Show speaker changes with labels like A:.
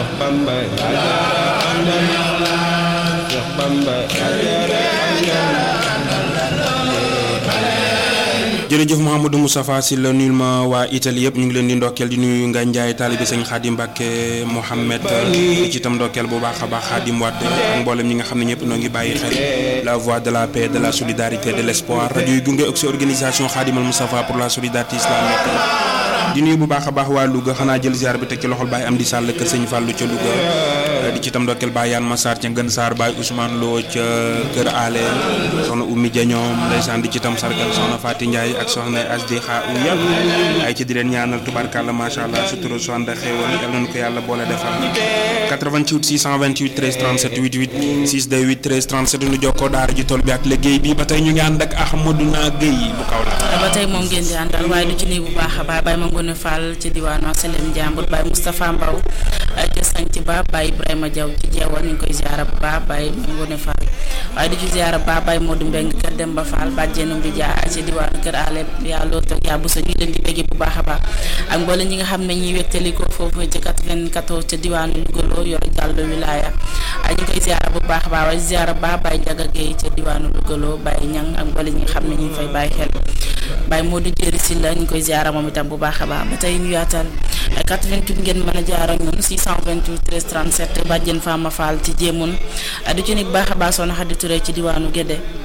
A: Cheikh Bamba Cheikh Bamba
B: jërëjëf Mouhamadou Moustapha Sylla nuyul ma waa Italie yëpp ñu ngi leen di ndokkeel di nuyu nga Njaay taalibe sëñ Xaadim Mbàkke Mohamed di ci itam ndokkeel bu baax a baax Xaadim Wade ak mboolem ñi nga xam ne ñëpp noo ngi bàyyi xel la voix de la paix de la solidarité de l'espoir rajo yi gunge ak si organisation Xaadimal Moustapha pour la solidarité islamique di nuyu bu baax a baax waa Louga xanaa jël ziar bi teg ci loxol Baye Amdi Sall kër sëñ Fallou ca Louga di ci itam ndokkeel Baye Yane Massar ca Ngën Saar Baye Ousmane Lo ca kër Ale soxna Oumy Dia ñoom ndeysaan di ci itam sargal soxna Faty Ndiaye ak soxna Asdi Xa u yàlla ay ci di leen ñaanal tubaarkàlla macha allah sutura su ànd ak xéewal yal nañu ko yàlla boole defal 88 628 13 37 88 628 13 37 nu jokkoo daara ji tool bi ak liggéey bi ba tey ñu ngi ànd ak Ahmadou Na Guèye bu kaw la
C: ba tey moom ngeen di àndal waaye du ci nii bu baax a baax Baye Mangone Fall ci diwaanu Asalem Njàmbur Baye Moustapha Mbaw ca Sanc Ba Baye Ibrahima Diaw ci jeewal ñu ngi koy ziara bu baax Baye Mangone Fall waaye du ci ziara bu baax Baye Modou Mbeng kër Demba Fall bàjjenu bi jaa ci diwaanu kër Ale yaa loo toog yaa bu sa ñu leen di béggee bu baax a baax ak mboolem ñi nga xam ne ñuy wettali ko foofu ci 94 ca diwaanu Louga yor jàllo wilaya ñu ngi koy ziara bu baax a baax waaye ziara bu baax Baye Jaga Gueye ca diwaanu Louga Baye Ñang ak mboolem ñi nga xam ne ñu ngi fay bàyyi xel Baye Modou Jëri si la ñu ngi koy ziara moom itam bu baax a baax ba tey ñu yaatal 88 ngeen mën a jaar ak ñun 628 13 37 bàjjen Fama Fall ci jéemun du ci nekk baax a baax soxna Xadi Touré ci diwaanu Gédé